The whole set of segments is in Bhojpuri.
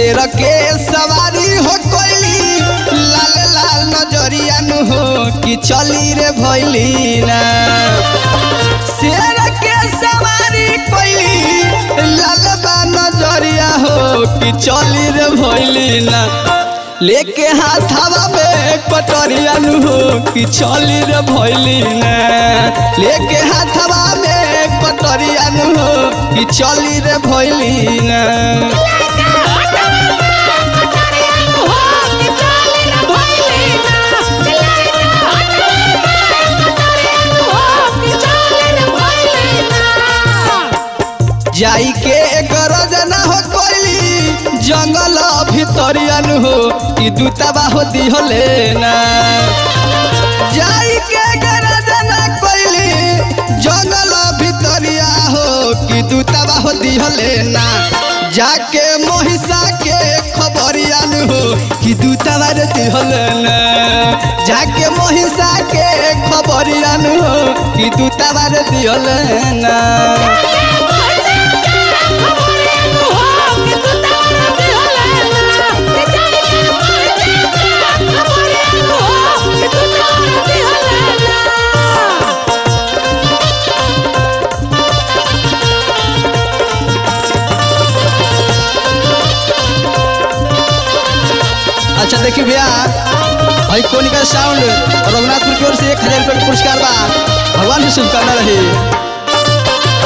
शेर के सवारी हो कोइली लाल लाल नजरिया नु हो कि चली रे भैली ना शेर के सवारी कोइली लाल बा नजरिया हो कि चली रे भैली ना लेके हाथावा में कटोरिया नु हो कि चली रे भैली ना लेके हाथावा में कटोरिया नु हो कि चली रे भैली ना जाई के गरज ना हो कोइली जंगल भितरियन हो कि दूताबा हो दिहले ना जाई के गरज ना कोइली जंगल भितरिया हो कि दूताबा हो दिहले ना जाके महिषा के खबरियन हो कि दूताबा रे दिहले ना जाके महिषा के खबरियन हो कि दूताबा रे दिहले ना अच्छा देखिए भैया भाई कोनिका साउंड रघुनाथपुर की ओर से एक हजार रुपये का पुरस्कार बा भगवान से शुभकामना रही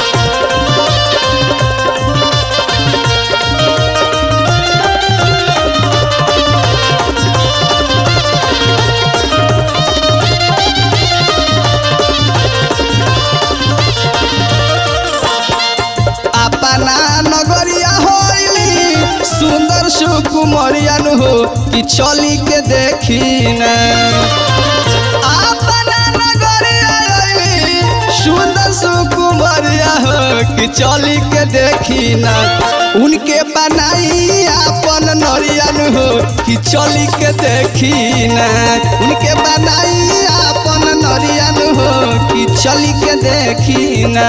अपना नगरिया होइली सुंदर सुकुमरियन हो कि चली के देखी ना अपना नगरिया होइली सुंदर सुकुमरिया हो कि चली के देखी ना उनके बनाई अपन नरियन हो कि चली के देखी ना उनके बनाई अपन नरियन हो कि चली के देखी ना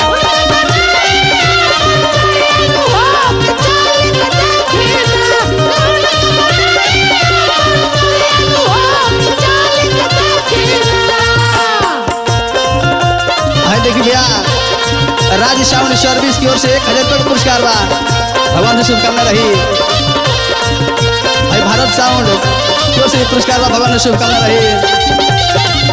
है देखिए भैया राज्य साउंड सर्विस की ओर से एक हजार रुपये का पुरस्कार बा भगवान से शुभकामना रही भाई भारत साउंड की ओर से भी पुरस्कार बा भगवान से शुभकामना रही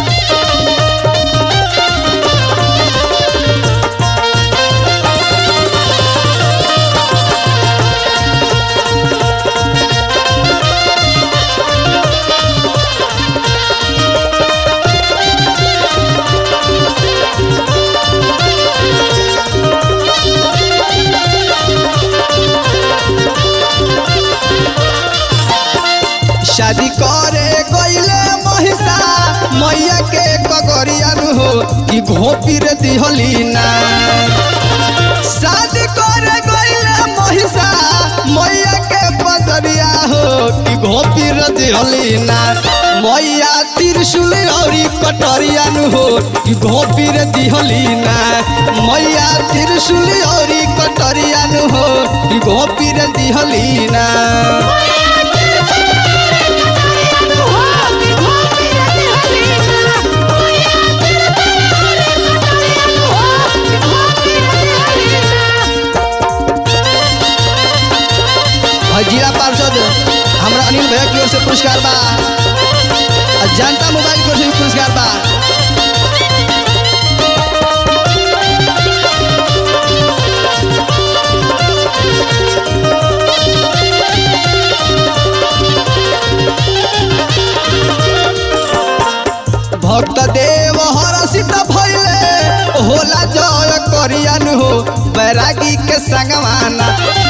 शादी करे गईले महिषा मैया के कगरियन हो कि घोपी रे दिहली ना शादी करे गईले महिषा मैया के पदरिया हो कि घोपी रे दिहली ना मैया त्रिशूल औरी कटरियन हो कि घोपी रे दिहली ना मैया त्रिशूल औरी कटरियन हो कि घोपी रे दिहली ना और जिला पार्षद हमरा अनिल भैया की ओर से पुरस्कार बा और जनता मोबाइल की ओर से भी पुरस्कार बा भक्त देव हरसित भइले होला जय करियन हो बैरागी के संगवाना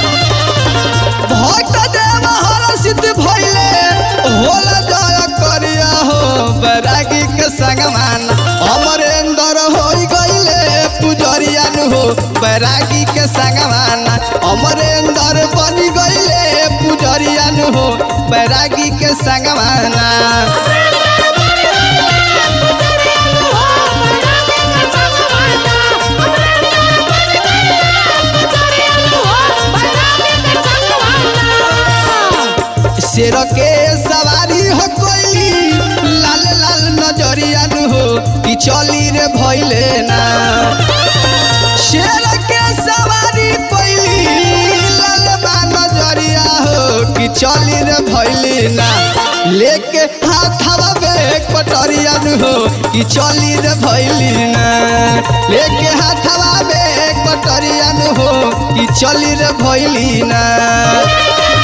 भक्त देव हरसित भइले होला जय करिया हो बैरागी के संगवान अमरेंद्र हो गइले पुजरियन हो बैरागी के संगवान अमरेंद्र बनी गइले पुजरियन हो बैरागी के संगवाना शेर के सवारी हो कोइली लाल लाल नजरिया नु हो कि चली रे भइले ना शेर के सवारी कोइली लाल बा नजरिया हो कि चली रे भइले ना लेके हाथवा में कटरिया नु हो कि चली रे भइली ना लेके हाथवा में कटरिया नु हो कि चली रे भइली ना